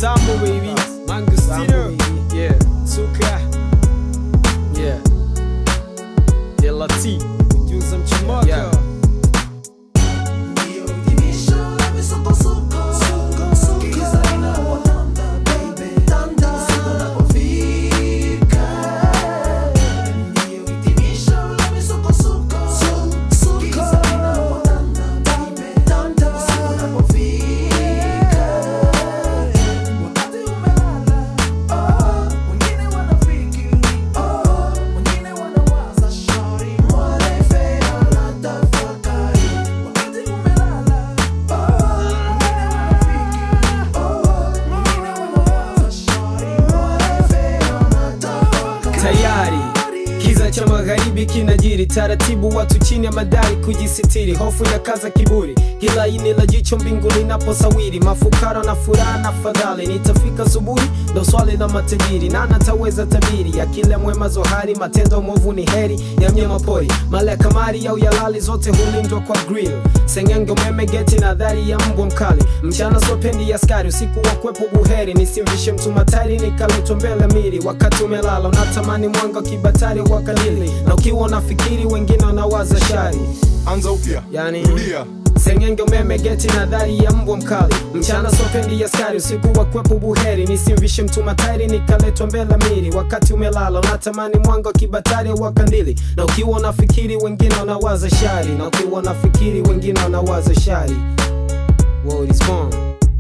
Sambo baby, Mangustino, yeah, Suka, yeah, Delati, Juza Mchimoko, yeah. tayari kiza cha magharibi kinajiri taratibu watu chini ya madari kujisitiri hofu ya kaza kiburi kila ini la jicho mbingu linaposawiri mafukara na furaha na fadhali nitafika subuhi ndo swali la matajiri na nataweza tabiri ya kila mwema zohari matendo mwovu ni heri ya mnyama pori mali ya kamari au yalali zote hulindwa kwa grill sengenge umeme geti na dhari ya mbwa mkali mchana sopendi ya skari usiku wa kwepo buheri nisimvishe mtu matari nikaletwa mbele miri wakati umelala unatamani mwanga wa kibatari wa kalili na ukiwa unafikiri wengine wanawaza shari anza upya Yani- rudia sengenge umeme geti na dhari ya mbwa mkali mchana sopendi ya skari usiku wa kwepo buheri nisimvishe mtu matari nikaletwa mbele miri wakati umelala unatamani mwanga wa kibatari wa kandili na ukiwa unafikiri wengine wanawaza shari na ukiwa unafikiri wengine wanawaza shari World is born.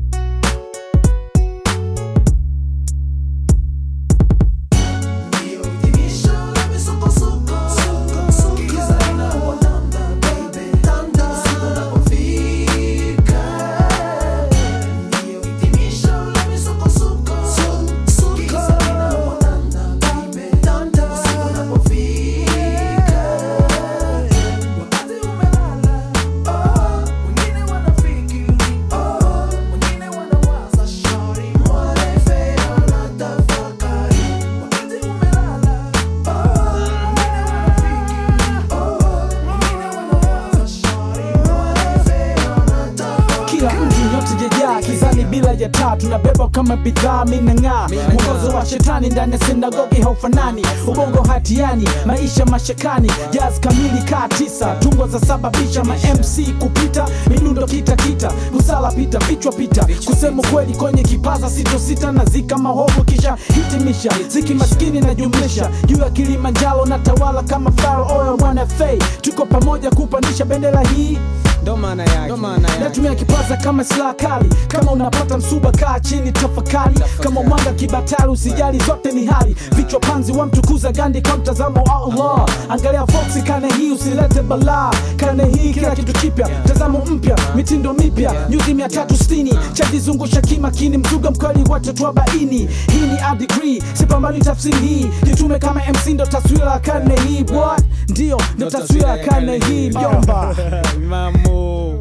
kila mtu yote jejaa kizani bila ya taa tunabeba kama bidhaa minang'aa mwongozo wa shetani ndani ya sinagogi haufanani ubongo hatiani maisha mashakani jaz kamili kaa tisa tungo za sababisha ma mc kupita midundo kita kita kusala pita vichwa pita kusema kweli kwenye kipaza sito sita na zika mahovu kisha hitimisha ziki maskini na jumlisha juu ya kilimanjaro na tawala kama faro oyo mwana fei tuko pamoja kupandisha bendera hii Ndo maana yake. Ndo maana yake. natumia kipaza kama silaha kali kama unapata msuba kaa chini tafakari kama mwanga kibatari usijali zote ni hali vichwa panzi wamtukuza gandi kwa mtazamo wa allah angalia foksi kane hii usilete balaa kane hii kila kitu kipya mtazamo mpya mitindo mipya nyuzi mia tatu sitini chajizungusha kimakini mzuga mkweli watoto wa baini hii ni a degree sipambani tafsiri hii jitume kama mc ndo taswira ya karne hii what ndio ndo taswira ya karne hii mjomba Mamo.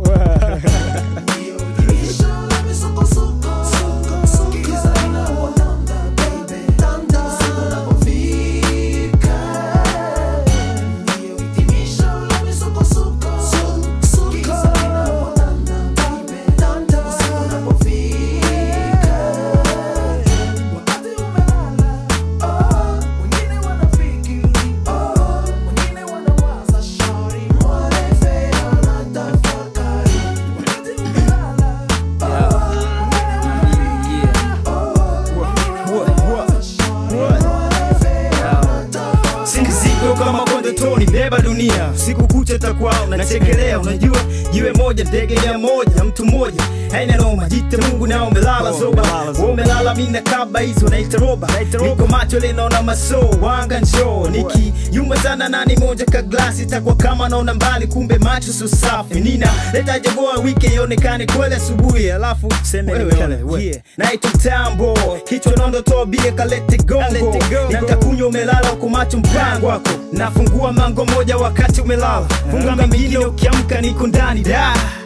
si mzigo kama konde toni beba dunia siku kucha takwao nachekelea unajua jiwe moja ndege mia moja mtu mmoja haina noma jite mungu na umelala zoba Wewe umelala mina kaba hizo naita roba niko macho linaona maso wanga njoo niki yumba sana nani moja ka glasi takwa kama naona mbali kumbe macho so safi nina leta jagoa wiki ionekane kweli asubuhi alafu seme wewe yeah. naitwa tambo kichwa nondo toa bia kalete gongo nitakunywa umelala huko macho mpango wako nafungua mango moja wakati umelala funga mengine ukiamka niko ndani da